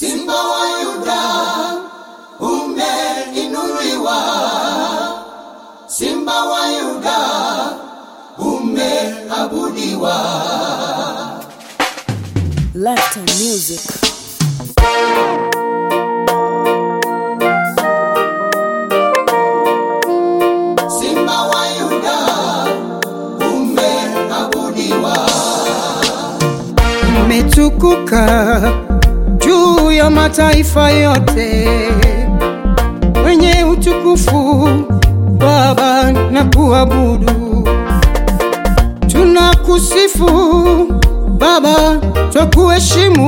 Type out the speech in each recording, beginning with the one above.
Simba wa Yuda umeinuliwa, Simba wa Yuda umeabudiwa. Lifetime Music. Simba wa Yuda umeabudiwa. umetukuka juu ya mataifa yote, wenye utukufu Baba na kuabudu. Tunakusifu Baba, twakuheshimu,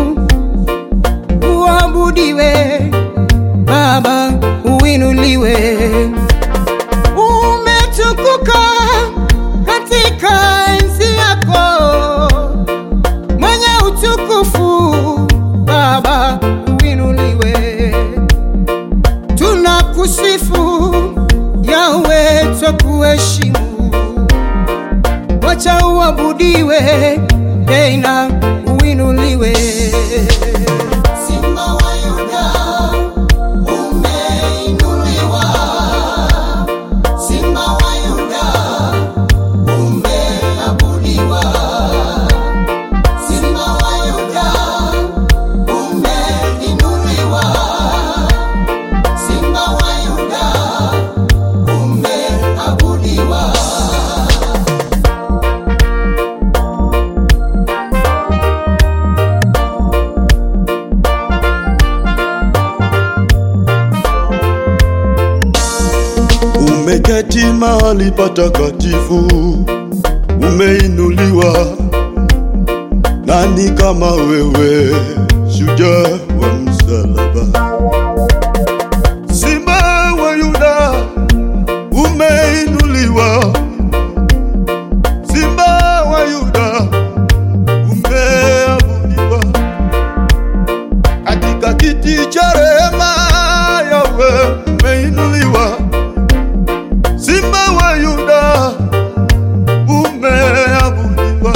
uabudiwe Baba, uinuliwe. Umetukuka katika enzi yako mwenye utukufu Baba uinuliwe, tunakusifu Yawe, twakuheshimu, wacha uabudiwe tena uinuliwe. Simba wa Yuda umeinuliwa. Simba wa Yuda umeabudiwa. Simba wa Yuda umeinuliwa. Simba wa Yuda umeabudiwa. Umeketi mahali patakatifu, umeinuliwa. Nani kama wewe, shujaa wa msalaba? Simba wa Yuda, umeinuliwa. Simba wa Yuda, umeabudiwa katika kiti cha rehema. Yawe, umeinuliwa. Simba wa Yuda umeabudiwa,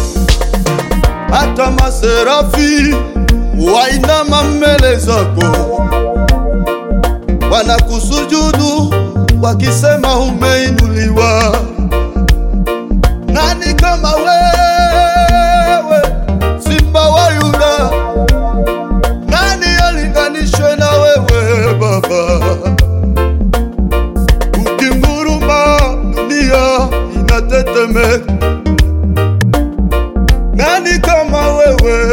hata maserafi wainama mbele zako, wanakusujudu wakisema umeinuliwa. Nani kama wewe, Simba wa Yuda? Nani alinganishwe na wewe Baba? Ukinguruma dunia inatetemeka. Nani kama wewe,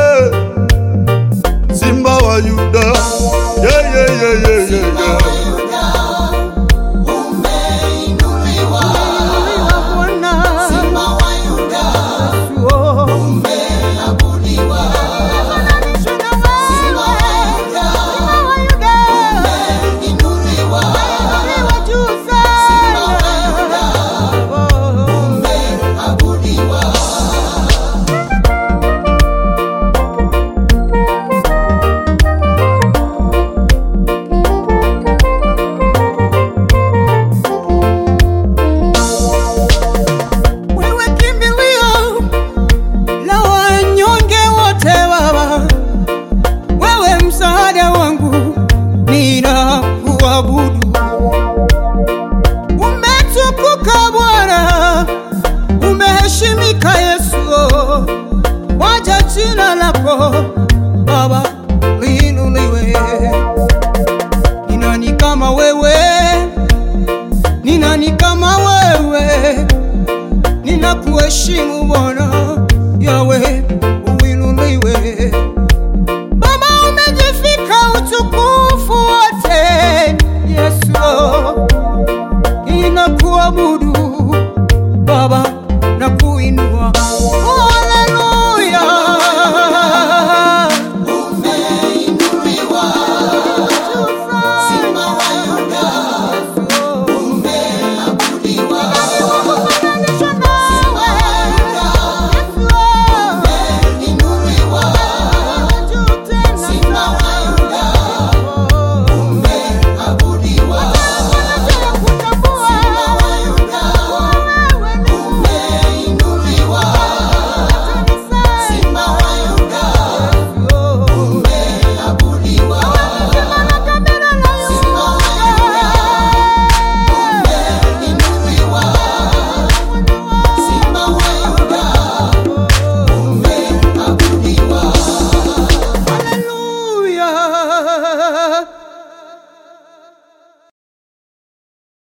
Simba wa Yuda? Yeah, yeah, yeah, yeah, yeah, Simba yeah. wa Yuda umeinuliwa. Bwana Simba wa Yuda oh, umeabudiwa. Simba wa Yuda umeinuliwa. Simba wa Yuda umeabudiwa. wewe kimbilio la wanyonge wote Baba, wewe msaada wangu, ninakuabudu. Umetukuka Bwana, umeheshimika Yesu, waja jina lako